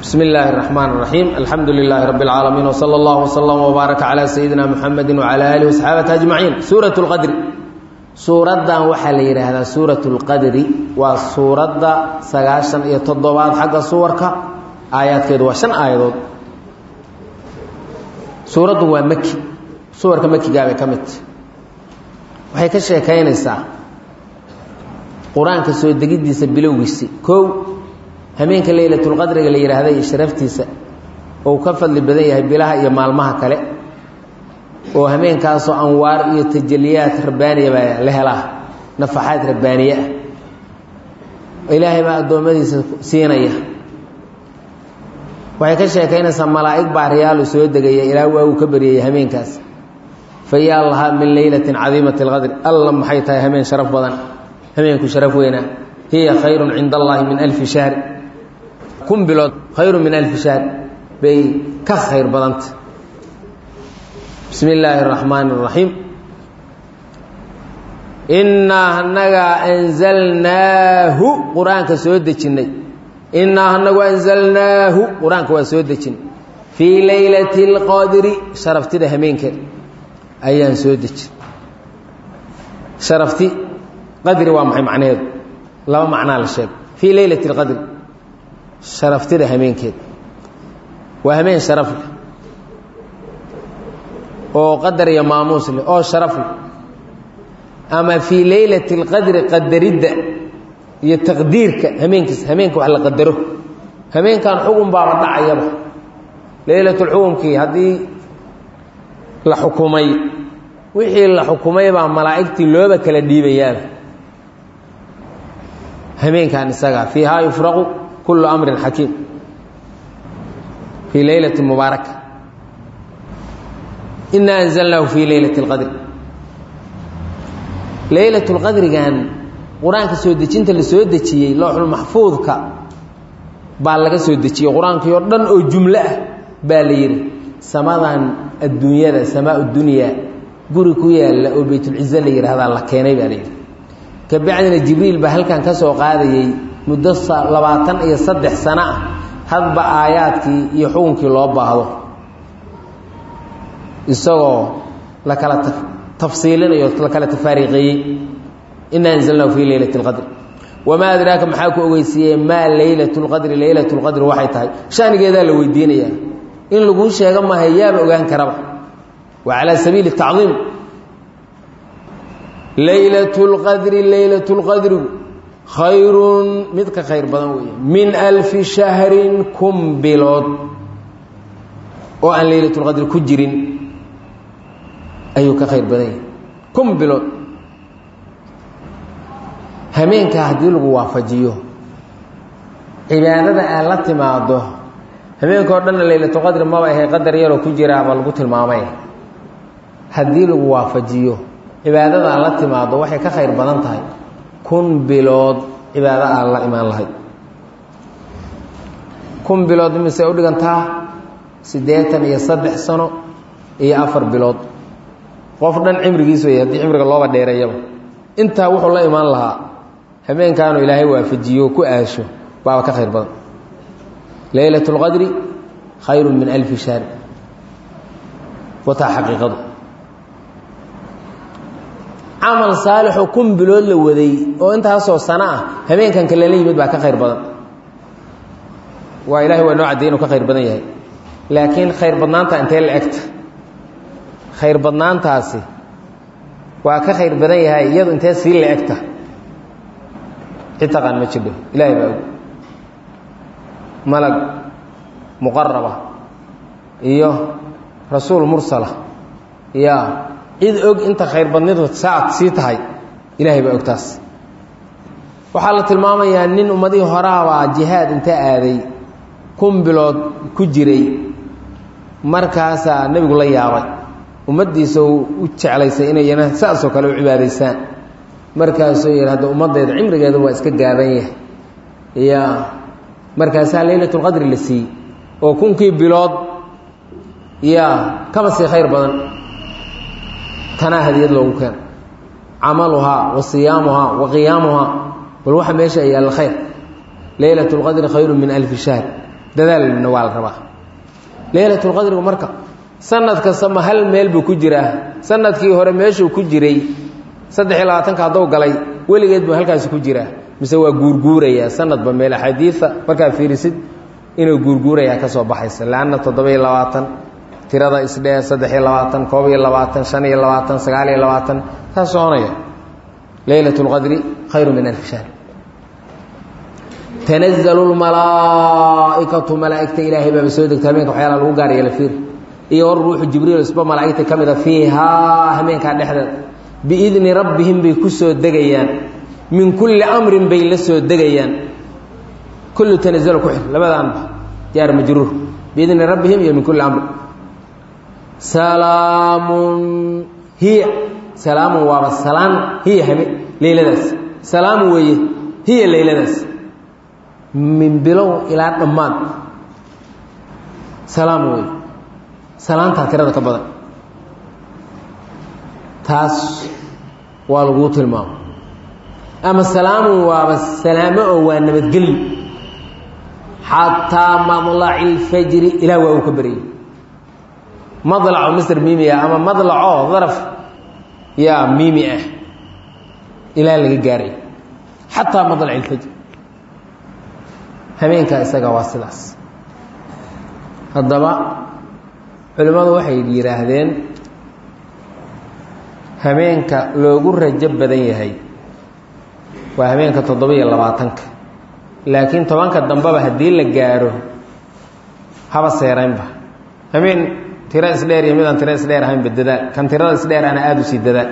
بسم الله الرحمن الرحيم الحمد لله رب العالمين وصلى الله وسلم وبارك على سيدنا محمد وعلى آله وصحابته أجمعين سورة القدر سورة وحل هذا سورة القدر وسورة سقاشا يتضبات حق صورك آيات كده وشن آيات سورة ومكي سورة مكي قابل كمت waxay ka sheekaynaysaa qur-aanka soo degiddiisa bilowgiisi kow hameenka leylatulqadriga la yidhaahda iyo sharaftiisa ou ka fadli badan yahay bilaha iyo maalmaha kale oo hameenkaasoo anwaar iyo tajaliyaad rabbaaniya baa la helaa nafaxaad rabbaaniye ah ilaahay baa addoommadiisa siinaya waxay ka sheekaynaysaa malaa'ig baariyaalu soo degaya ilaa waagu ka baryayay hameenkaas fayaa lahaa min leylatin cadiimati alqadri alla maxay tahay hameen sharaf badan hameenku sharaf weynaa hiya khayrun cinda allaahi min alfi shahri kun bilood khayru min alfi shahr bay ka khayr badanta bismi illaahi araxmaani araxiim innaa anagaa anzalnaahu qur-aanka soo dejinnay innaa anagu anzalnaahu qur-aanka waa soo dejinay fii leylati اlqadri sharaftida hameenkeed ayaan soo dejin sharafti qadri waa maxay macnaheedu laba macnaa la sheegay fii leylati اlqadri sharaftida hameenkeed waa hameen sharaf leh oo qadar iyo maamuus leh oo sharaf leh ama fii leylati اlqadri qadaridda iyo taqdiirka hameenkiis hameenka wax la qadaro hameenkan xugun baaba dhacayaba leylatulxukumkii haddii la xukumay wixii la xukumay baa malaa'igtii looba kala dhiibayaaba hameenkan isagaa fiihaa yufraqu kullu amrin xakiim fii leylati mubaaraka inaa anzalnaahu fii leylati اlqadri leylat اlqadrigan qur-aanka soo dejinta la soo dejiyey looxulmaxfuudka baa laga soo dejiyey qur-aankii oo dhan oo jumlo ah baa la yidhi samadan adduunyada samaa dunyaa guri ku yaalla oo baytulcize la yidhaahdaa la keenay baa la yidhi kabacdina jibriil baa halkan ka soo qaadayey muddo labaatan iyo saddex sano ah hadba aayaadkii iyo xukunkii loo baahdo isagoo la kala tafsiilinayo la kala tafaariiqeeyey inaa anzalnahu fii leylati اlqadri wamaa adraaka maxaa ku ogeysiiyey maa leylat اlqadri leylat اlqadri waxay tahay shanigeedaa la weydiinayaa in laguu sheego maaha yaaba ogaan karaba waa calaa sabiili tacdiim leylat اlqadri leylat اlqadrigu khayrun mid ka khayr badan weeye min alfi shahrin kun bilood oo aan leylat اlqadri ku jirin ayuu ka khayr badan yahay kun bilood hameenkaa haddii lagu waafajiyo cibaadada aad la timaado hameenka o dhanna leylatulqadri maba ahay qadar yaroo ku jiraaba lagu tilmaamay haddii lagu waafajiyo cibaadada aad la timaado waxay ka khayr badan tahay kun bilood cibaado aad la imaan lahayd kun bilood imise u dhigantaa siddeetan iyo saddex sano iyo afar bilood qof dhan cimrigiis wey haddii cimriga looba dheereeyaba intaa wuxuu la imaan lahaa hameenkaanu ilaahay waafajiyo ku aasho baaba ka khayr badan leylat اlqadri khayru min alfi shahr wataa xaqiiqadu camal saalixoo kun bilood la waday oo intaasoo sano ah hameenkan kalala yimid baa ka khayr badan waa ilahay waa noo cadday inuu ka khayr badan yahay laakiin khayr badnaanta intee la egta khayr badnaantaasi waa ka khayr badan yahay iyadu intee sii la egta cid taqaan ma jidho ilaahay baa og malag muqaraba iyo rasuul mursala yaa cid og inta khayr badnidu saad sii tahay ilaahay baa og taas waxaa la tilmaamayaa nin ummadihii horaabaa jihaad inta aaday kun bilood ku jiray markaasaa nebigu la yaabay ummaddiisa uu u jeclaysay inayna saasoo kale u cibaadaysaan markaasuu yidhi hadda ummaddeeda cimrigeedu waa iska gaaban yahay ya markaasaa leylat اlqadri la siiyey oo kunkii bilood ya kaba sii khayr badan tanaa hadiyad loogu keena camaluhaa wa siyaamuhaa wa qiyaamuhaa bal waxa meesha yaalla khayr leylat اlqadri khayru min alfi shahr dadaalna waa la rabaa leylatulqadrigu marka sanad kasta ma hal meel buu ku jiraa sanadkii hore meeshuu ku jiray saddex iyo labaatanka hadduu galay weligeed buu halkaasi ku jiraa mise waa guurguurayaa sanadba meel axaadiida markaad fiirisid inuu guurguurayaa ka soo baxaysa leanna toddoba iyo labaatan tirada isdhee saddex iyo labaatan koob iyo labaatan shan iyo labaatan sagaal iyo labaatan kaa soconaya leylat اlqadri khayru min alfi shahr tanazalu lmalaa'ikatu malaa'igta ilaahay baaba soo degta habeenka waxyaala lagu gaar yeela fiir iyo war ruuxu jibriil isba malaa'igta ka mida fiihaa hameenkaa dhexdeed biidni rabbihim bay ku soo degayaan min kulli amrin bay la soo degayaan kullu tanazalu ku xir labadaanba jaar majruur biidni rabbihim iyo min kulli amrin salaamun hiya salaamun waaba salaan hiya hame leyladaas salaamun weeye hiya leyladaas min bilow ilaa dhammaan salaam weeye salaantaa tirada ka badan taas waa laguu tilmaamo ama salaamun waaba salaamo oo waa nabadgelyo xataa madlaci اlfajri ilaa waa uu ka baryay madlaco misr miimiya ama madlaco daraf yaa miimi ah ilaa laga gaaray xataa madlaci اlfajr habeenkaa isaga waa sidaas haddaba culimmadu waxay yidhaahdeen habeenka loogu rajo badan yahay waa habeenka toddoba iyo labaatanka laakiin tobanka dambeba haddii la gaaro haba seeraynba habeen tiro isdheer iyo midaan tiro isdheer ahaynba dadaal kan tirada isdheer ana aada u sii dadaal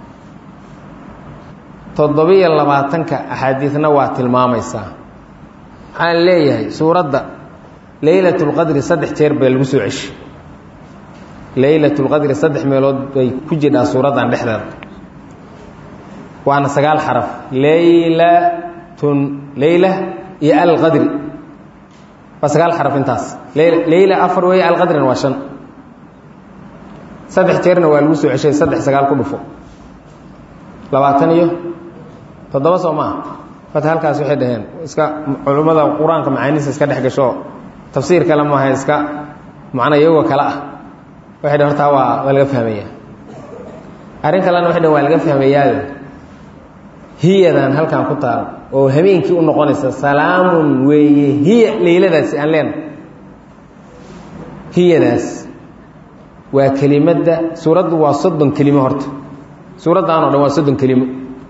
toddoba-iyo labaatanka axaadiidna waa tilmaamaysaa waxaan leeyahay suuradda leylat اlqadri saddex jeer bay lagu soo ceshay leylat اlqadri saddex meelood bay ku jidhaa suuraddan dhexdeeda waana sagaal xaraf leylatun leyla iyo alqadri waa sagaal xaraf intaas leyla afar weeye alqadrina waa shan saddex jeerna waa lagu soo ceshay saddex sagaal ku dhufo labaatan iyo toddoba soo maaha fat halkaas waxay dhaheen iska culummada qur-aanka macaaniisa iska dhex gasho tafsiir kale maaha iska macna iyagoo kale ah waxay dhaheen hortaa waa waa laga fahmaya arrin kalena waxay dhaheen waa laga fahmayaayo hiyadan halkan ku taal oo habeenkii u noqonaysa salaamun weeye hiya leyladaasi aan leena hiyadaas waa kelimadda suuraddu waa soddon kelimo horta suuraddan o dhan waa soddon kelimo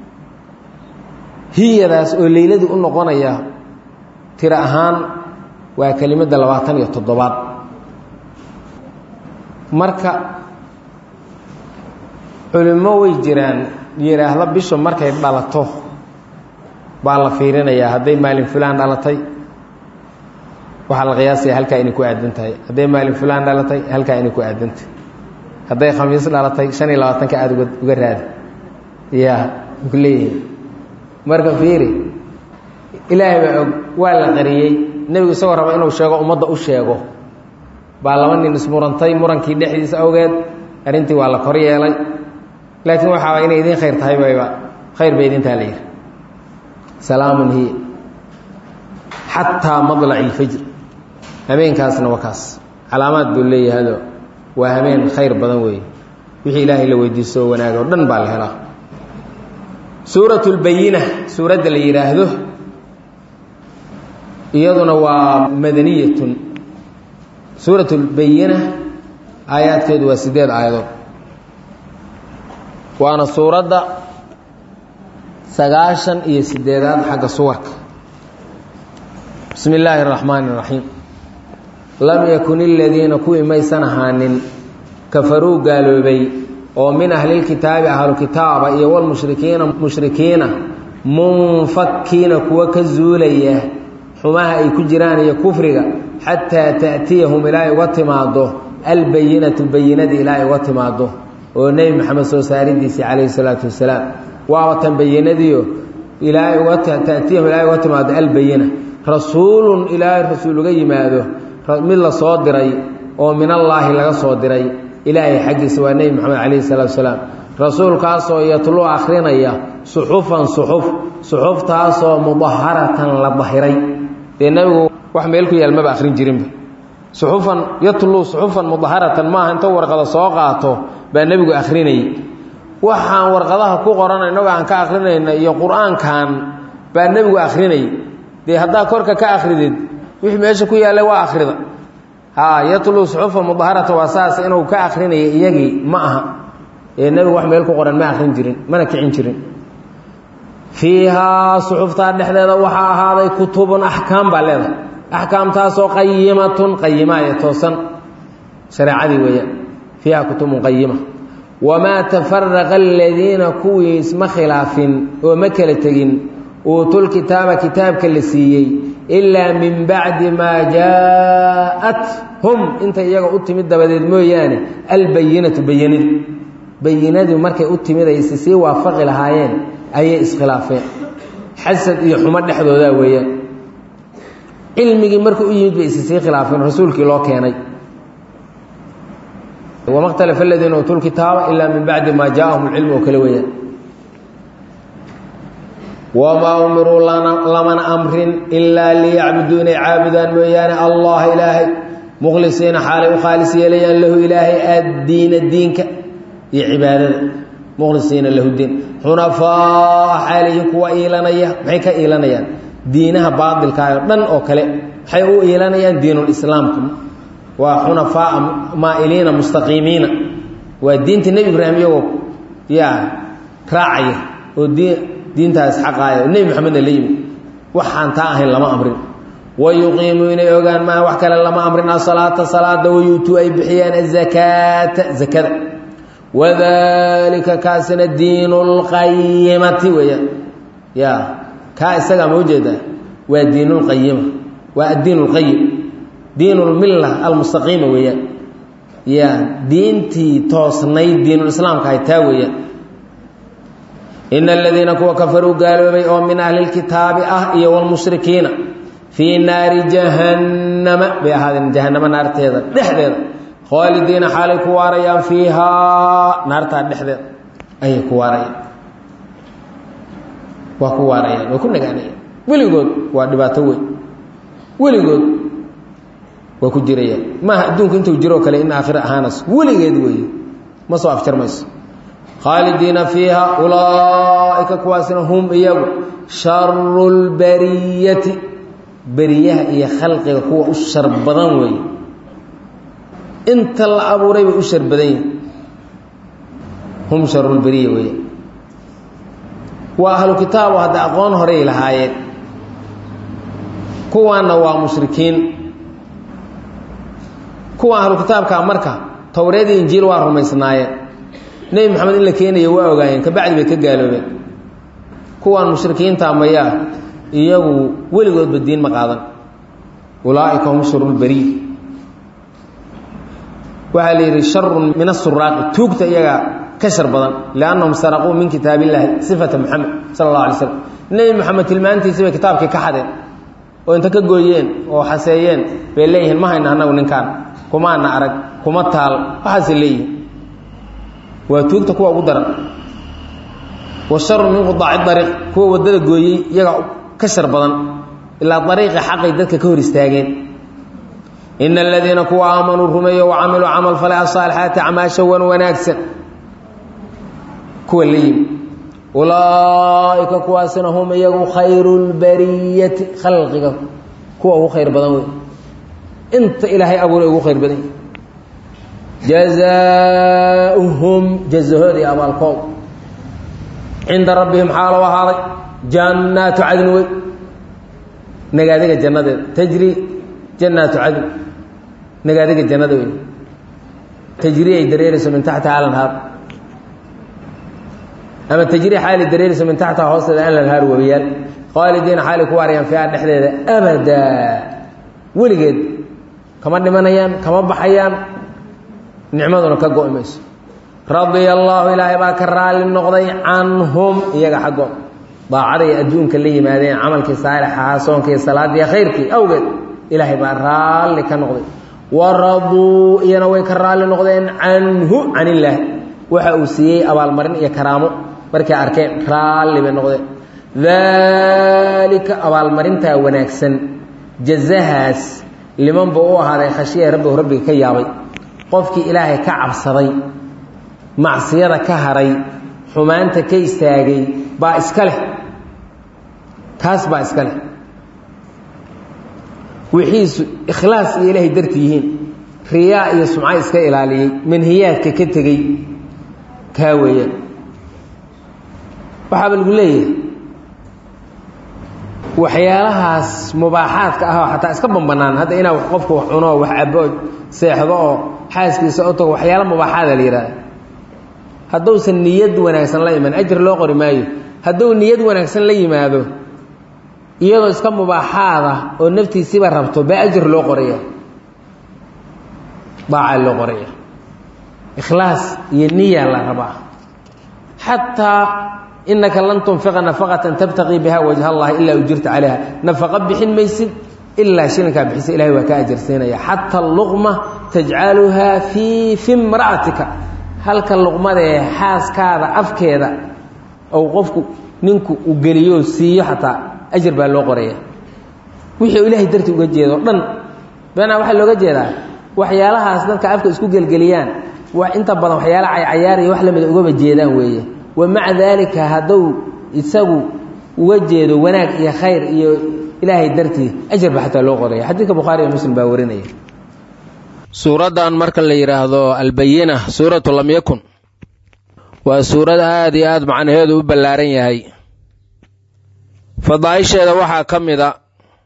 hiyadaas oo leyladii u noqonaya tiro ahaan waa kelimadda labaatan iyo toddobaad marka culimmo way jiraan yidhaahda bishu markay dhalato baa la fiirinayaa hadday maalin fulaan dhalatay waxaa la qiyaasaya halkaa inay ku aadan tahay hadday maalin fulaan dhalatay halkaa inay ku aadantahay hadday khamiis dhalatay shan iyo labaatanka aada uga uga raadi ya ku leeyihi marka fiiri ilaahay baa og waa la qariyey nebigu isagoo raba inuu sheego ummadda u sheego baa laba nin ismurantay murankii dhexdiisa awgeed arrintii waa la kor yeelay laakiin waxaaba inay idiin khayr tahay bayba khayr bay idintaa la yihi salaamun hiya xataa madlaci ilfajr habeenkaasna waa kaas calaamaad buu leeyahado waa habeen khayr badan weeye wixii ilaahay la weydiisto oo wanaag oo dhan baa la helaa suurat lbayina suuradda la yidhaahdo iyaduna waa madaniyatun suurat lbayina aayaadkeedu waa sideed aayadood waana suuradda sagaashan iyo sideedaad xagga suwarka bismi illaahi اraxmaani اraxiim lam yakun iladiina kuwii maysan ahaanin kafaruu gaaloobay oo min ahlilkitaabi ahlukitaaba iyo walmushrikiina mushrikiina munfakiina kuwa ka zuulaya xumaha ay ku jiraan iyo kufriga xataa ta'tiyahum ilaa ay uga timaado albayinatu bayinadii ilaa ay uga timaado oo nebi maxamed soo saaridiisii calayhi salaatu wasalaam waaba tan bayinadiio ilaa uga ta'tiyahum ilaa ay uga timaado albayina rasuulun ilaahay rasuul uga yimaado mid la soo diray oo min allaahi laga soo diray ilaahay xaggiisa waa nebi moxamed calayhi salaatu wasalaam rasuulkaasoo yatlu akhrinaya suxufan suxuf suxuftaasoo mudaharatan la dahiray dee nebigu wax meel ku yaal maba akhrin jirinba suxufan yatluu suxufan mudaharatan maaha inta warqada soo qaato baa nebigu akhrinayay waxaan warqadaha ku qoran innagoo aan ka akhrinayna iyo qur-aankan baa nebigu akhrinayay dee haddaa korka ka akhridid wixii meesha ku yaallay waa akhrida haa yatluu suxufan mudaharatan waa saas inuu ka akhrinaya iyagii ma aha ee nebigu wax meel ku qoran ma akhrin jirin mana kicin jirin fiihaa suxuftaa dhexdeeda waxaa ahaaday kutubun axkaam baa leedahay axkaamtaasoo qayimatun qayima ee toosan shareecadii weeyaan fiiha kutubun qayima wamaa tafaraqa aladiina kuwii isma khilaafin oo ma kala tegin uutulkitaaba kitaabka la siiyey ilaa min bacdi maa jaa-at hum inta iyaga u timid dabadeed mooyaane albayinatu bayinadu bayinadu markay u timid ay isi sii waafaqi lahaayeen ayay iskhilaafeen xasad iyo xumo dhexdoodaa weeyaan cilmigii markuu u yimid bay isi sii khilaafeen rasuulkii loo keenay wama اkhtalafa aladiina uutuu lkitaaba ilaa min bacdi maa jaaahum اlcilm oo kale weeyaan wamaa umiruu lamana amrin ilaa liyacbuduu inay caabudaan mooyaane allaha ilaahay mukhlisiina xaalay u khaalis yeelayaan lahu ilaahay addiina diinka iyo cibaadada mukhlisiina lahu diin xunafaa xaaliyiin kuwa iilanaya maxay ka iilanayaan diinaha baailkaah oo dhan oo kale maxay u iilanayaan diinulislaamka waa xunafaaa maa'iliina mustaqiimiina waa diinta nebi ibraahim iyagoo yaa raacaya oo diintaas xaqaaya oo nebi maxamedna la yimid waxaan taa ahayn lama amrin wayuqiimuu inay ogaan maa wax kale lama amrin asalaata salaada wayuutuu ay bixiyaan azakaata zakada wadalika kaasina diinu lqayimati weeyaan ya kaa isagaa ma ujeedaa waa diin lqayima waa addiin lqayim diin lmilla almustaqiima weeyaan ya diintii toosnayd diinulislaamka ahay taa weeyaan ina aladiina kuwa kafaruu gaaloobay oo min ahli lkitaabi ah iyo wlmushrikiina fii naari jahannama bay ahaadeen jahanamo naarteeda dhexdeeda khaalidiina xaalay ku waarayaan fiihaa naartaa dhexdeeda ayay ku waarayaan waa ku waarayaan waa ku nagaanayaan weligood waa dhibaato weyn weligood waa ku jirayaan maaha adduunku intuu jiroo kale in aakhiro ahaanayso weligeed weeye ma soo afjarmayso khaalidiina fiiha ulaa'ika kuwaasina hum iyagu sharu lbariyati beriyaha iyo khalqiga kuwa u shar badan weeye inta la abuuray bay u shar badan yihin hum sharulberiya weeye waa ahlu kitaabu hadda aqoon horey lahaayeen kuwaanna waa mushrikiin kuwa ahlu kitaabkaa marka towreedii injiil waa rumaysnaayeen nebi maxamed in la keenayo waa ogaayeen kabacdi bay ka gaaloobeen kuwaan mushrikiinta mayaa iyagu weligoodba diin ma qaadan ulaaika hum sharulberiy waxaa la yidhi sharun min asuraaqi tuugta iyagaa ka shar badan liannahum saraquu min kitaab illaahi sifata moxamed sala allah alay slam nebi moxamed tilmaantiisi bay kitaabkii ka xadeen oo inta ka gooyeen oo xaseeyeen bay leeyihiin ma hayna annagu ninkaan kumaana arag kuma taal waxaasay leeyihin waa tuugta kuwa ugu daran wa sharu min qudaaci dariiq kuwa waddada gooyey iyagaa ka shar badan ilaa dariiqi xaqay dadka ka hor istaageen ina aladiina kuwa aamanuu rumeeyo wacamiluu camal falay asaalixaati acmaasha wan wanaagsan kuwa la yimi ulaaika kuwaasina hum iyagu khayru lbariyati khalqiga kuwa ugu khayr badan wey inta ilaahay abuuray ugu khayr badan jazaauhum jazahooda iyo abaalkood cinda rabbihim xaalow ahaaday jannaatu cadni wey nagaadiga jannadeeda tajri jannaatu cadni nagaadiga jannada wey tajri ay dareerayso min taxtiha alanhaar ama tajri xaali dareerayso min taxtiha hoosteeda alanhaar webiyaal khaalidiina xaali ku waarayaan fiiha dhexdeeda abadaa weligeed kama dhimanayaan kama baxayaan nicmaduna ka go-i mayso radia allaahu ilaahay baa ka raalli noqday canhum iyaga xaggood daacaday adduunka la yimaadeen camalkii saalixahaa soonkii salaadii khayrkii awgeed ilaahay baa raalli ka noqday waraduu iyana way ka raalli noqdeen canhu can illaah waxa uu siiyey abaalmarin iyo karaamo markay arkeen raalli bay noqdeen daalika abaalmarintaa wanaagsan jazahaas liman buu u ahaaday khashiya rabbihu rabbiga ka yaabay qofkii ilaahay ka cabsaday macsiyada ka haray xumaanta ka istaagay baa iska leh kaas baa iska leh wixiisu ikhlaas iyo ilaahay darti yihiin riyaa iyo sumco iska ilaaliyey manhiyaadka ka tegey kaa weeyaan waxaaba lagu leeyahay waxyaalahaas mubaaxaadka ah oo xataa iska banbanaan hadda inaa qofka wax cuno wax cabo seexdo oo xaaskiisa u tago waxyaala mubaaxaada la yihahda hadduusan niyad wanaagsan la iman ajir loo qori maayo hadduu niyad wanaagsan la yimaado iyadoo iska mubaaxaada oo naftiisiiba rabto baa ajir loo qoraya daacaa loo qoraya ikhlaas iyo niya la rabaa xataa inaka lan tunfiqa nafaqatan tabtaqii biha wajha allahi ilaa ujirta calayha nafaqo bixin maysid ilaa shilinkaa bixisa ilahay waa ka ajarsiinaya xataa luqma tajcaluhaa fii fi mra'atika halka luqmadee xaaskaada afkeeda ou qofku ninku u geliyo siiyo xataa ajar baa loo qoraya wixii ilaahay darti uga jeedo dhan beenaa waxaa looga jeedaa waxyaalahaas dadka afka isku gelgeliyaan inta badan waxyaala caycayaariya wax lamida ugaba jeedaan weeye wa maca daalika hadduu isagu uga jeedo wanaag iyo khayr iyo ilaahay dartii ajar ba xataa loo qoraya xadiidka bukhaari iyo muslim baa warinaya suuraddan marka la yidhaahdo albayina suuratu lam yakun waa suurad aada iyo aada macnaheedu u ballaaran yahay fadaaisheeda waxaa ka mid a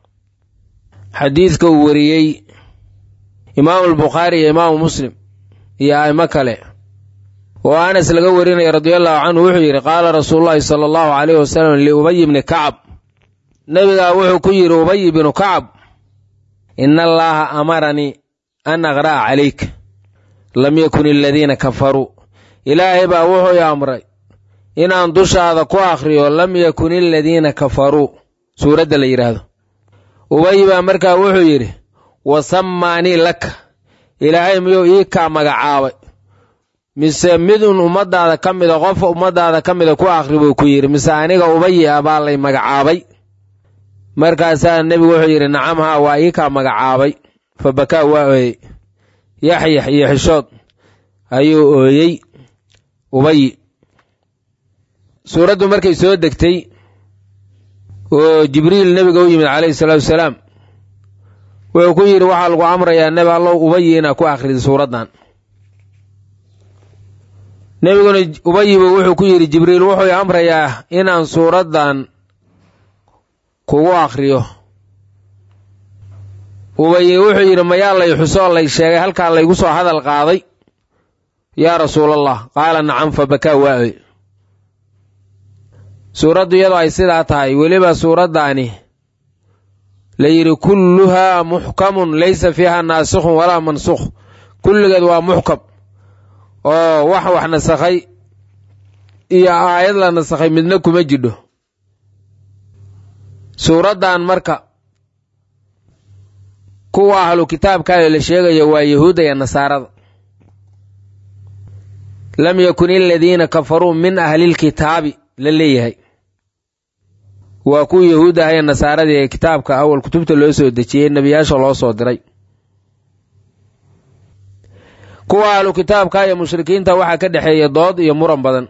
xadiidka uu wariyey imaamu albukhaari iyo imaamu muslim iyo a'imo kale oo anas laga warinaya radiallahu canhu wuxuu yidhi qaala rasuulullaahi sala allahu calayhi wasalam liubay bni kacab nebigaa wuxuu ku yidhi ubay bnu kacab ina allaaha amaranii an aqra'a calayk lam yakun aladiina kafaruu ilaahay baa wuxuu i amray inaan dushaada ku akhriyo lam yakun aladiina kafaruu suuradda la yidhaahdo ubay baa markaa wuxuu yidhi wasammaanii laka ilaahay miyuu ii kaa magacaabay mise midun ummaddaada ka mida qof ummaddaada ka mida ku akhri buu ku yidhi mise aniga ubayi ah baa lay magacaabay markaasaa nebigu wuxuu yidhi nacam haa waa ii kaa magacaabay fa bakaa waa ooyey yaxyax iyo xishood ayuu ooyey ubayi suuraddu markay soo degtay oo jibriil nebiga u yimid calayhi salaatu wasalaam wuxuu ku yidhi waxaa lagu amrayaa nebi allow ubayi inaad ku akhrida suuraddan nebiguna ubayibu wuxuu ku yidhi jibriil wuxuu amrayaa inaan suuraddan kugu akhriyo ubayi wuxuu yidhi mayaa lay xusoo lay sheegay halkaa laygu soo hadal qaaday yaa rasuulallah qaala nacam fa bakaa waa-oy suuraddu iyadoo ay sidaa tahay weliba suuraddaani la yidhi kulluhaa muxkamun laysa fiiha naasikhun walaa mansukh kulligeed waa muxkam oo wax wax nasakhay iyo aayad la nasakhay midna kuma jidho suuraddan marka kuwa ahlu kitaabkaale la sheegayo waa yahuudda iyo nasaarada lam yakun aladiina kafaruu min ahlilkitaabi la leeyahay waa kuwii yahuud ah ee nasaaradii ee kitaabka awal kutubta loo soo dejiyey nebiyaasha loo soo diray kuwa ahlu kitaabka iyo mushrikiinta waxaa ka dhexeeya dood iyo muran badan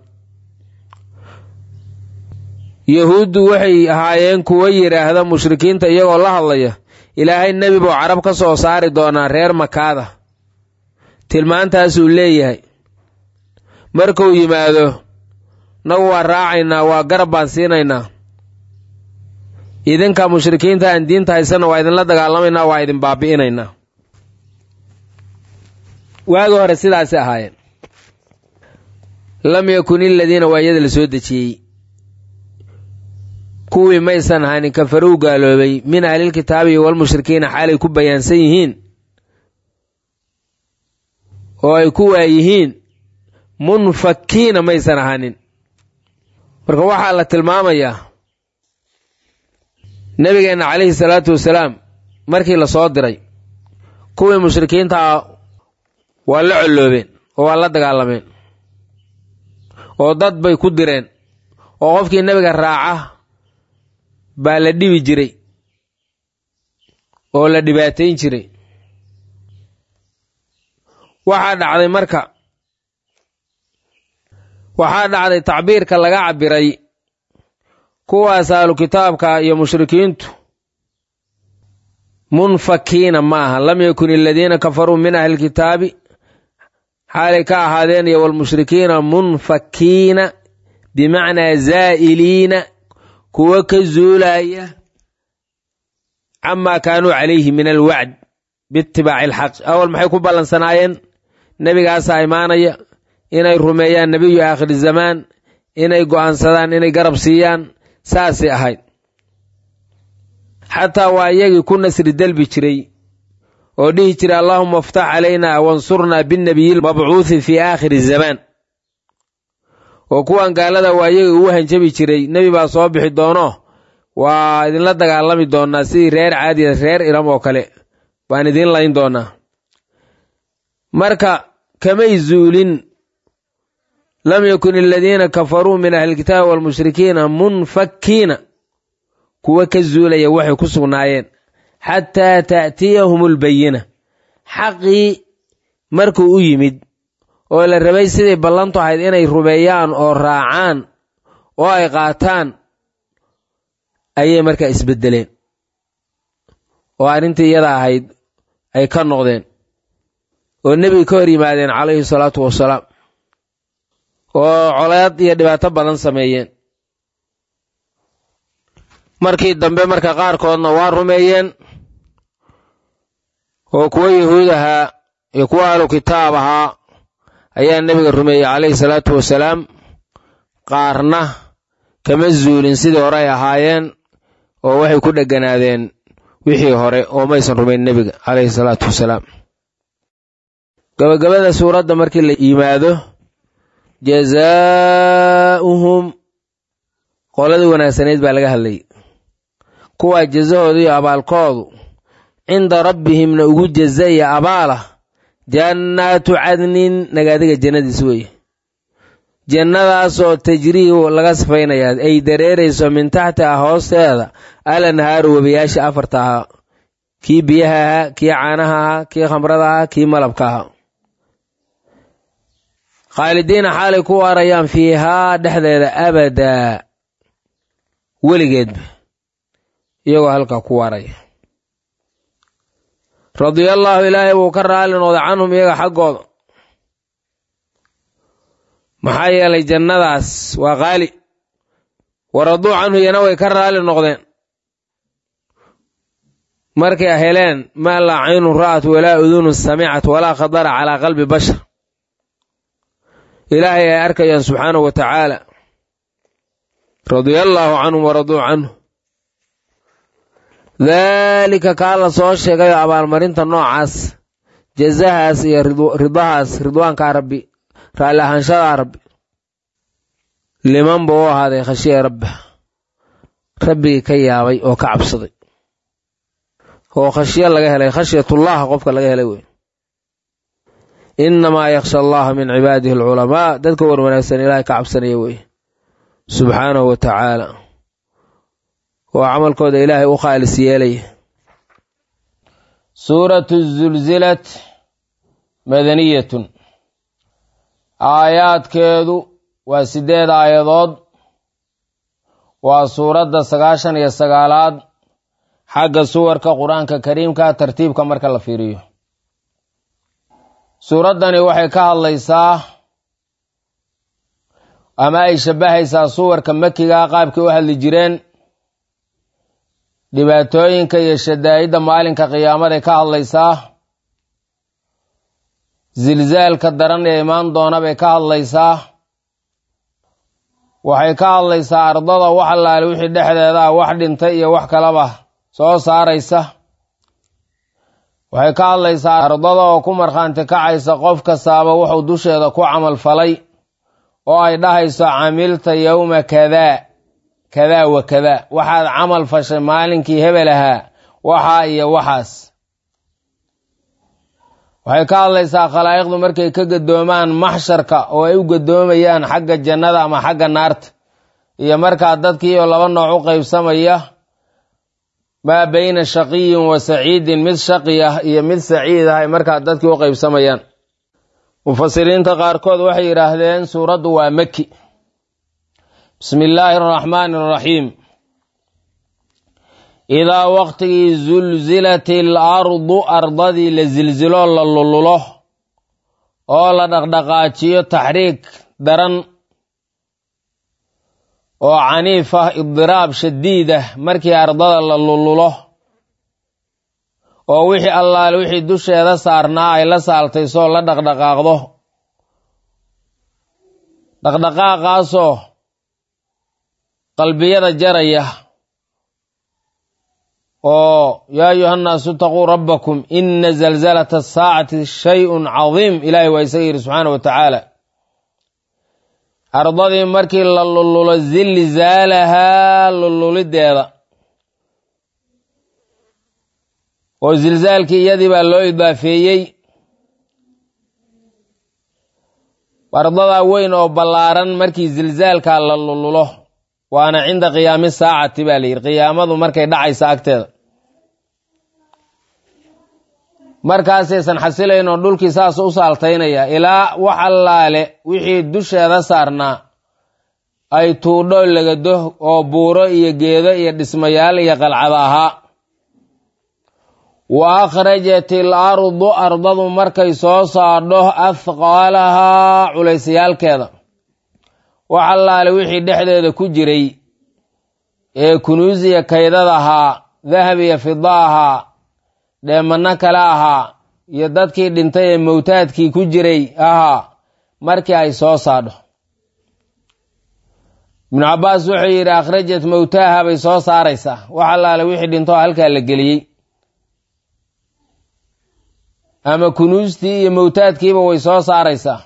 yahuuddu waxay ahaayeen kuwo yidhaahda mushrikiinta iyagoo la hadlaya ilaahay nebi buu carab ka soo saari doonaa reer makaada tilmaantaasuu leeyahay markuu yimaado nagu waa raacaynaa waa garab baan siinaynaa idinka mushrikiinta aan diinta haysana waa idinla dagaalamaynaa waa idin baabi'inaynaa waagi hore sidaasi ahaayeen lam yakun iladiina waa iyada la soo dejiyey kuwii maysan ahanin kafaruu gaaloobay min ahlilkitaabi walmushrikiina xaalay ku bayaansan yihiin oo ay ku waayihiin munfakiina maysan ahanin marka waxaa la tilmaamayaa nebigeenna calayhi salaatu wasalaam markii la soo diray kuwii mushrikiintaa waa la colloobeen oo waa la dagaalameen oo dad bay ku direen oo qofkii nebiga raaca baa la dhibi jiray oo la dhibaatayn jiray waxaa dhacday marka waxaa dhacday tacbiirka laga cabbiray kuwaas ahlu kitaabka iyo mushrikiintu munfakiina ma aha lam yakun aladiina kafaruu min ahli kitaabi xaalay ka ahaadeen iyo walmushrikiina munfakiina bimacnaa zaa'iliina kuwa ka zuulaya camaa kaanuu calayhi min alwacd biitibaaci alxaq awal maxay ku ballansanaayeen nebigaasaa imaanaya inay rumeeyaan nebiyu aakhiri zamaan inay go'aansadaan inay garab siiyaan saasay ahayd xataa waa iyagii ku nasri delbi jiray oo dhihi jiray allaahuma aftax calaynaa wansurnaa binnabiyi lmabcuuthi fii aakhiri zamaan oo kuwan gaalada waa iyagii ugu hanjabi jiray nebi baa soo bixi doono waa idinla dagaalami doonaa sidii reer caadiya reer iram oo kale baan idiin layn doonaa marka kamay zuulin lam yakun aladiina kafaruu min ahlilkitaabi waalmushrikiina munfakiina kuwa ka zuulaya waxay ku sugnaayeen xataa ta'tiyahum albayina xaqii markuu u yimid oo la rabay siday ballantu ahayd inay rumeeyaan oo raacaan oo ay qaataan ayay markaa isbeddeleen oo arrintii iyada ahayd ay ka noqdeen oo nebiga ka hor yimaadeen calayhi salaatu wasalaam oo coleed iyo dhibaato badan sameeyeen markii dambe marka qaarkoodna waa rumeeyeen oo kuwa yahuud ahaa iyo kuwa ahlu kitaab ahaa ayaa nebiga rumeeyey calayhi salaatu wasalaam qaarna kama zuulin sidii hore ay ahaayeen oo waxay ku dheganaadeen wixii hore oo maysan rumayn nebiga calayhi salaatu wasalaam gabagabada suuradda markii la yimaado jazaa'uhum qoladii wanaagsanayd baa laga hadlayay kuwaa jazahooda iyo abaalkoodu cinda rabbihimna ugu jaza iyo abaalah jannaatu cadnin nagaadiga jannadiis weeye jannadaasoo tajrii laga sifaynayaa ay dareerayso min taxtiha hoosteeda alanhaaru webiyaasha afarta ahaa kii biyaha ahaa kii caanaha ahaa kii khamrada ahaa kii malabka ahaa khaalidiina xaalay ku waarayaan fiihaa dhexdeeda abadaa weligeedba iyagoo halkaa ku waaraya radiyallaahu ilaahay wuu ka raali noqday canhum iyaga xaggooda maxaa yeelay jannadaas waa qaali waraduu canhu iyana way ka raali noqdeen markay heleen maa laa caynun ra'at walaa udunun samicat walaa khadara calaa qalbi bashar ilaahay ay arkayaan subxaanahu wa tacaala radiyallaahu canhum waraduu canhu daalika kaa la soo sheegayo abaalmarinta noocaas jazahaas iyo ridahaas ridwaankaa rabbi raalli ahaanshadaa rabbi liman buu u ahaaday khashiya rabba rabbigii ka yaabay oo ka cabsaday oo khashyo laga helay khashyatullaah qofka laga helay wey innamaa yakhsha allaha min cibaadihi alculamaa dadka war wanaagsan ilaahay ka cabsanaya wey subxaanahu wa tacaala oo camalkooda ilaahay u khaalis yeelaya suuratu zulzilat madaniyatun aayaadkeedu waa siddeed aayadood waa suuradda sagaashan iyo sagaalaad xagga suwarka qur-aanka kariimka tartiibka marka la fiiriyo suuraddani waxay ka hadlaysaa ama ay shabbahaysaa suwarka makiga qaabkii u hadli jireen dhibaatooyinka iyo shadaa'idda maalinka qiyaamaday ka hadlaysaa zilzaalka daran ee imaan doona bay ka hadlaysaa waxay ka hadlaysaa ardada wax allaale wixii dhexdeeda ah wax dhintay iyo wax kalaba soo saaraysa waxay ka hadlaysaa ardada oo ku markhaanti kacaysa qof kastaaba wuxuu dusheeda ku camal falay oo ay dhahayso camilta yowma kadaa kadaa wa kadaa waxaad camal fashay maalinkii hebel ahaa waxaa iyo waxaas waxay ka hadlaysaa khalaa'iqdu markay ka gadoomaan maxsharka oo ay u gadoomayaan xagga jannada ama xagga naarta iyo markaa dadkii oo laba nooc u qaybsamaya maa bayna shaqiyin wa saciidin mid shaqi ah iyo mid saciid ah ay markaa dadkii u qaybsamayaan mufasiriinta qaarkood waxay yidhaahdeen suuraddu waa maki bismi illaahi araxmaani araxiim idaa waqtigii zulzilat il ardu ardadii la silsilo la lululo oo la dhaqdhaqaajiyo taxriig daran oo caniif ah idiraab shadiid ah markii ardada la lululo oo wixii allaale wixii dusheeda saarnaa ay la saaltay soo la dhaqdhaqaaqdo dhaqdhaqaaqaasoo qalbiyada jaraya oo yaa ayuhannaasu itaquu rabbakum ina zalzalata asaacati shay-un cadiim ilaahay waa isaga yidhi subxaana wa tacaala ardadii markii la lululo zilzaalahaa lululideeda oo zilzaalkii iyadii baa loo idaafeeyey ardadaa weyn oo ballaaran markii zilzaalkaa la lululo waana cinda qiyaami saacati baa la yidhi qiyaamadu markay dhacaysa agteeda markaasaysan xasilayn oo dhulkii saas u saaltaynaya ilaa wax allaale wixii dusheeda saarnaa ay tuudho legado oo buuro iyo geedo iyo dhismayaal iyo qalcada ahaa wa akhrajat il ardu ardadu markay soo saadho afqaalahaa culaysayaalkeeda wax allaale wixii dhexdeeda ku jiray ee kunuusiya kaydad ahaa dahab iyo fida ahaa dheemanno kale ahaa iyo dadkii dhintay ee mowtaadkii ku jiray ahaa markii ay soo saadho ibnu cabbaas wuxuu yidhi akhrajat mowtaaha bay soo saaraysaa wax allaale wixii dhintoo halkaa la geliyey ama kunuustii iyo mowtaadkiiba way soo saaraysaa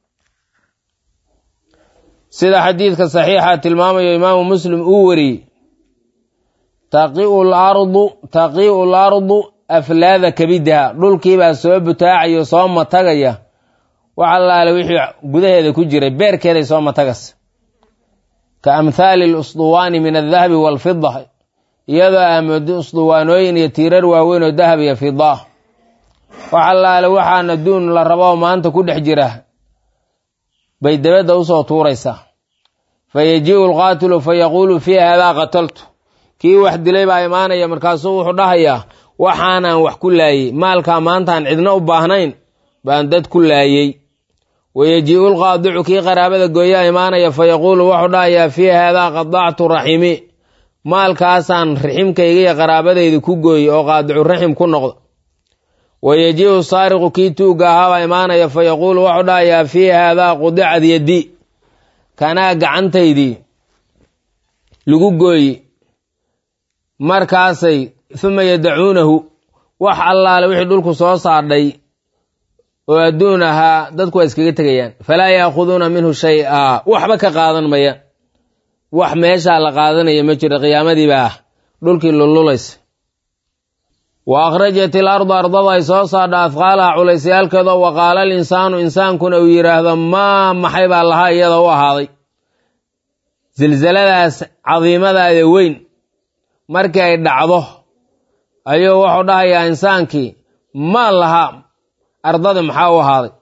sida xadiidka saxiixa tilmaamayo imaamu muslim uu wariyey taqiu lardu taqiu lardu aflaada kabidaha dhulkiibaa soo butaacayo soo matagaya wax allaale wixii gudaheeda ku jiray beerkeeday soo matagas ka amhaali lusduwaani min aldahabi waalfida iyadoo aamoodo usduwaanooyin iyo tiirar waaweyn oo dahab iyo fida wax allaale waxaan adduun la rabo maanta ku dhex jira bay dabadda usoo tuuraysaa fa yajiiu alqaatilu fa yaquulu fii haadaa qataltu kii wax dilay baa imaanaya markaasuu wuxuu dhahayaa waxaanaan wax ku laayey maalkaa maantaan cidna u baahnayn baan dad ku laayey wayajiiu lqaadicu kii qaraabada gooyaa imaanaya fa yaquulu wuxuu dhahayaa fii haadaa qadactu raximi maalkaasaan raximkayga iyo qaraabadayda ku gooyey oo qaadicu raxim ku noqda wayajiiu saariqu kii tuugga ahaabaa imaanaya fa yaquulu wuxuu dhahayaa fii haadaa qudicad yaddi kanaa gacantaydii lagu gooye markaasay uma yadacuunahu wax allaale wixii dhulku soo saadhay oo adduun ahaa dadku waa iskaga tegayaan falaa yaakhuduuna minhu shay-a waxba ka qaadan maya wax meeshaa la qaadanaya ma jiro qiyaamadiiba ah dhulkii lululaysa wa akhrajat il ardu ardada ay soo saadha afqaalaha culaysyaalkeeda wa qaala al insaanu insaankuna uu yidhaahdo maa maxay baa lahaa iyada u ahaaday silsaladaas cadiimadaada weyn markii ay dhacdo ayuu wuxuu dhahayaa insaankii maa lahaa ardada maxaa u ahaaday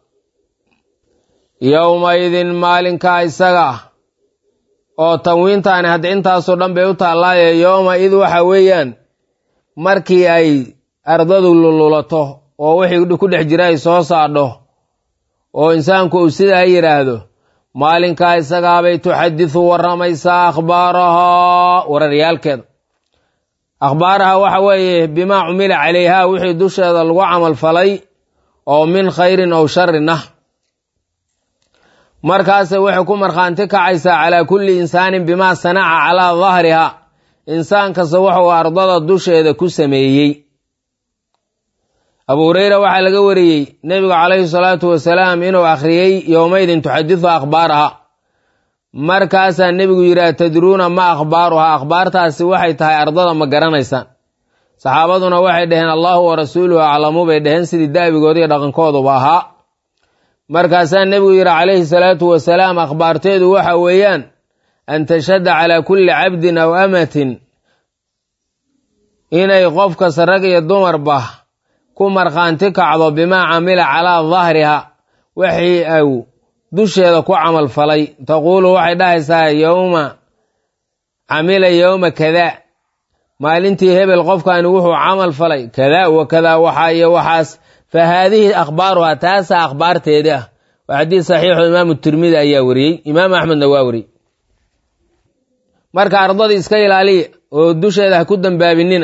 yowmaidin maalinkaa isaga ah oo tanwiintaani hadda intaasoo dhan bay u taallaaye yowma id waxa weeyaan markii ay ardadu lululato oo wixii ku dhex jira ay soo saadho oo insaanku uu sidaa yidhaahdo maalinkaa isagaabay tuxadisu warramaysaa akhbaarahaa wararyaalkeeda akhbaaraha waxa weeye bimaa cumila calayhaa wixii dusheeda lagu camal falay oo min khayrin ow sharin ah markaase waxay ku markhaanti kacaysaa calaa kulli insaanin bimaa sanaca calaa dahriha insaan kasta wuxuu ardada dusheeda ku sameeyey abu hureyra waxaa laga wariyey nebigu calayhi salaatu wasalaam inuu akhriyey yowmaydin tuxadisu akhbaaraha markaasaa nebigu yidhi atadruuna ma akhbaaruhaa akhbaartaasi waxay tahay ardada ma garanaysaan saxaabaduna waxay dhaheen allahu wa rasuuluhu aclamu bay dhaheen sidii da'bigooda iyo dhaqankooduba ahaa markaasaa nebigu yidhi calayhi salaatu wasalaam akhbaarteedu waxa weeyaan an tashhada calaa kulli cabdin aw amatin inay qof kasta rag iyo dumarba ku markhaanti kacdo bimaa camila calaa dahriha wixii au dusheeda ku camal falay taquulu waxay dhahaysaa yowma camila yowma kadaa maalintii hebel qofkani wuxuu camal falay kadaa wa kadaa waxaa iyo waxaas fa haadihi akhbaaruha taasaa akhbaarteedii ah waa xadiis saxiixo imaamu tirmidi ayaa wariyey imaam axmedna waa wariyey marka ardadii iska ilaaliya oo dusheeda ha ku dambaabinina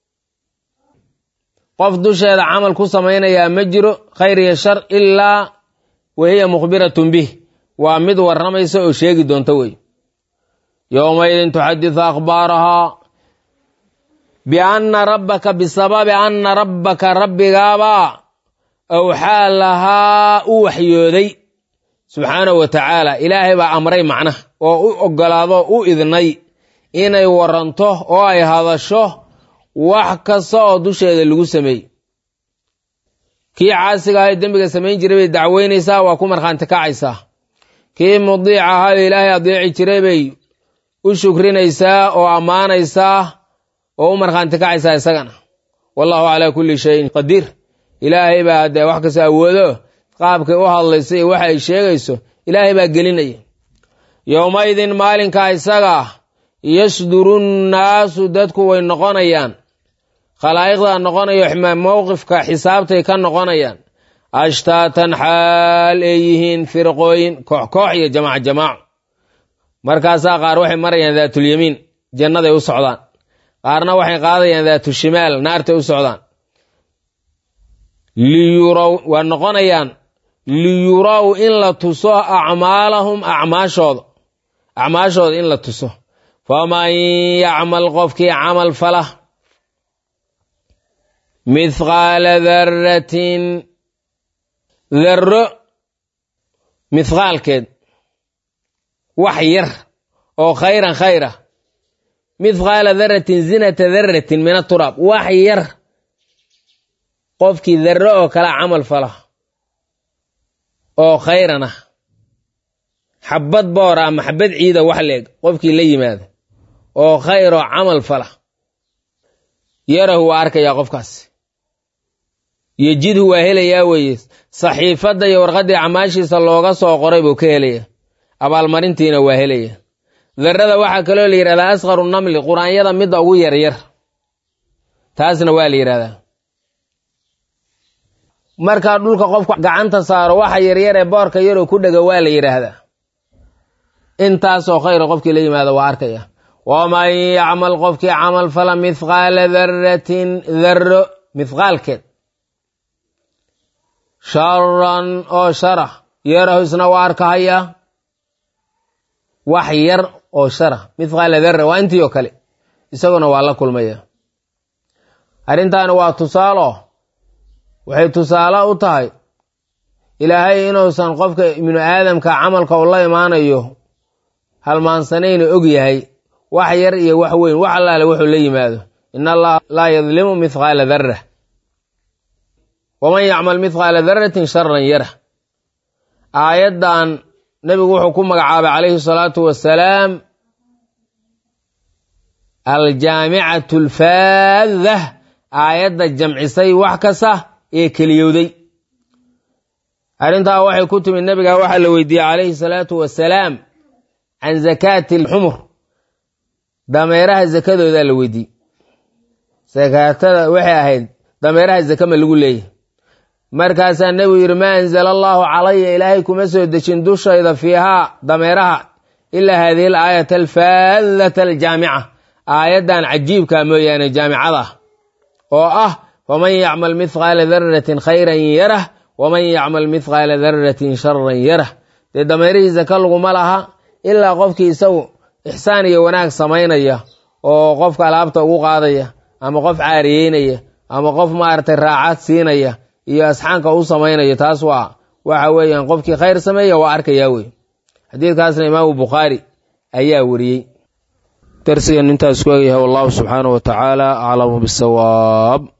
qof dusheeda camal ku samaynayaa ma jiro khayr iyo shar ilaa wahiya mukhbiratun bih waa mid warramaysa oo sheegi doonta wey yowmaidin tuxadisu akhbaarahaa bianna rabbaka bisababi anna rabbaka rabbigaabaa awxaa lahaa u waxyooday subxaanahu wa tacaala ilaahay baa amray macnaha oo u ogolaado u idnay inay waranto oo ay hadasho wax kasta oo dusheeda lagu sameeyey kii caasiga ahay dembiga samayn jiray bay dacweynaysaa waa ku markhaanti kacaysaa kii mudiic ahaa oo ilaahay adeeci jiray bay u shukrinaysaa oo ammaanaysaa oo u markhaanti kacaysaa isagana wallahu calaa kulli shayin qadiir ilaahay baa dee wax kasta awoodo qaabkay u hadlayso iyo waxa ay sheegayso ilaahay baa gelinaya yowmaidin maalinkaa isaga ah yasduru nnaasu dadku way noqonayaan khalaa'iqdaa noqonayo mowqifka xisaabtay ka noqonayaan ashtaatan xaal ay yihiin firqooyin koox koox iyo jamaac jamaac markaasaa qaar waxay marayaan daatulyamiin jannaday u socdaan qaarna waxay qaadayaan daatushimaal naartay u socdaan liyurow waa noqonayaan liyurow in la tuso acmaalahum acmaashooda acmaashooda in la tuso faman yacmal qofkii camal fala mithqaala daratin darro mithqaalkeed wax yar oo khayran khayra mithqaala daratin zinata daratin min aturaab wax yar qofkii darro oo kala camal fala oo khayran ah xabad boora ama xabad ciida wax leeg qofkii la yimaada oo khayr oo camal fala yarahu waa arkayaa qofkaas yejidhu waa helayaa weeye saxiifadda iyo warqaddii camaashiisa looga soo qoray buu ka helaya abaalmarintiina waa helaya darrada waxaa kaloo la yidhahdaa asqaru namli quraanyada midda ugu yaryar taasna waa la yidhahdaa markaa dhulka qofku gacanta saaro waxa yaryar ee boorka yaroo ku dhega waa la yidhaahdaa intaasoo khayra qofkii la yimaado waa arkaya waman yacmal qofkii camal fala mithqaala daratin darro mithqaalkeed sharan oo shara yarahu isna waa arkahayaa wax yar oo shara mithqaala darra waa intii oo kale isaguna waa la kulmaya arrintaani waa tusaalo waxay tusaale u tahay ilaahay inuusan qofka ibnu aadamka camalka u la imaanayo halmaansanayna og yahay wax yar iyo wax weyn wax allaale wuxuu la yimaado in allaha laa yadlimu mithqaala darra waman yacmal mithqaala daratin sharan yara aayaddan nebigu wuxuu ku magacaabay calayhi salaatu wasalaam aljaamicatu alfaaddah aayadda jamcisay wax kasta ee keliyowday arrintaa waxay ku timid nebiga waxaa la weydiiyey calayhi salaatu wasalaam can zakaati alxumur dameeraha zakadoodaa la weydiiyey sakaatada waxay ahayd dameeraha zaka ma lagu leeyahy markaasaa nebigu yidhi maa anzala allaahu calaya ilaahay kuma soo dejin dushayda fiihaa dameeraha ilaa haadihi al aayata alfaadata aljaamica aayaddan cajiibka mooyaane jaamicada oo ah waman yacmal mithqaala daratin khayran yarah waman yacmal mithqaala daratin sharan yarah dee dameerihii zaka laguma laha ilaa qofkii isagu ixsaan iyo wanaag samaynaya oo qofka alaabta ugu qaadaya ama qof caariyeynaya ama qof maaragtay raacad siinaya iyo asxaanka u samaynaya taas waa waxa weeyaan qofkii khayr sameeya waa arkayaa wey xadiidkaasna imaamu bukhaari ayaa wariyey darsigan intaas ku egyahay wallahu subxaanahu wa tacaala aclamu bisawaab